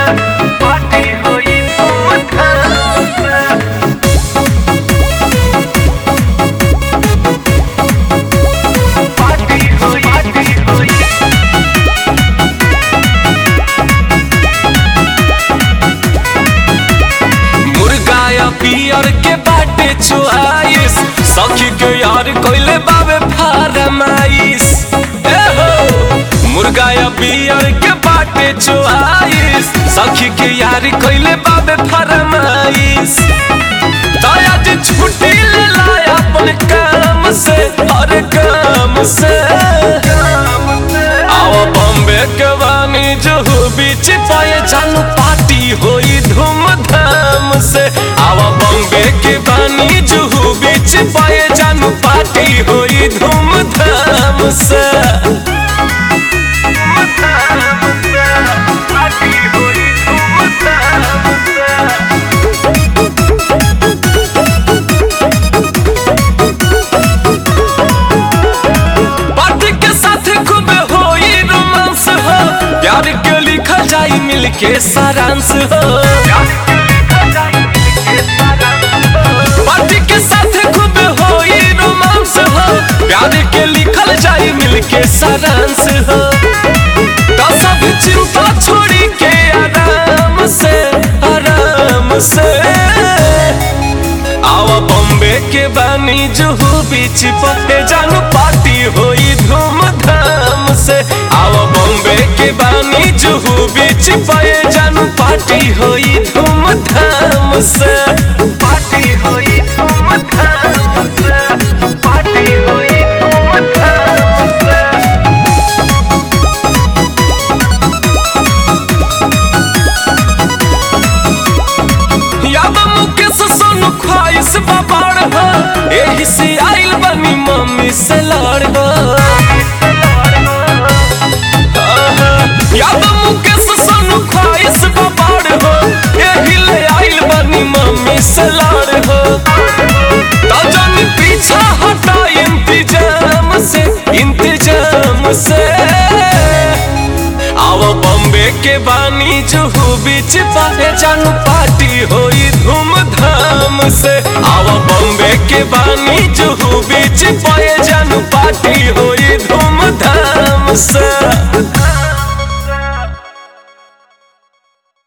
party होई धूमधाम से पार्टी होई पार्टी होई मुर्गा या पियर के बाटे चुआइस सखी के यार कोइले बाबे फारमाइस ए हो मुर्गा या पियर के बाटे चुआइस सखी के यार कोइले बाबे फारमाइस दया जे छुट्टी ले लाया अपन काम से हर काम से आओ बॉम्बे के वानी जहू बीच पाए जानू पार्टी होई धूमधाम से आओ बॉम्बे के वानी जहू बीच पाए जानू पार्टी होई धूमधाम से धूमधाम से पार्टी होई धूमधाम से पार्टी के साथ खूब होई रोमांस हो प्यार के लिखा जाई मिल के सारांश हो पार्टी के साथ खूब होई रोमांस हो प्यार के लिखल जाई मिल के सारांश हो तो सब चिंता छोड़ी के आराम से आराम से आवा बॉम्बे के बानी जुहू बीच पे जानू पार्टी होई धूमधाम से आवा बॉम्बे के बानी जुहू बीच पे जानू पार्टी होई धूमधाम से पार्टी होई धूमधाम से पार्टी होई धूमधाम से याद मुकेश सोनू ख्वाहिश बाबाड़ हो एही से आइल बनी मम्मी से लड़ हो आहा, याद मुकेश सोनू ख्वाहिश बाबाड़ हो एही ले आइल बनी मम्मी से लड़ हो तो जानी पीछा हटा इंतजाम से इंतजाम से आओ बॉम्बे के बानी जुहू बीच पाए जानू पार्टी होई धूमधाम से आओ बॉम्बे के बानी जुहू बीच पाए जानू पार्टी होई धूमधाम से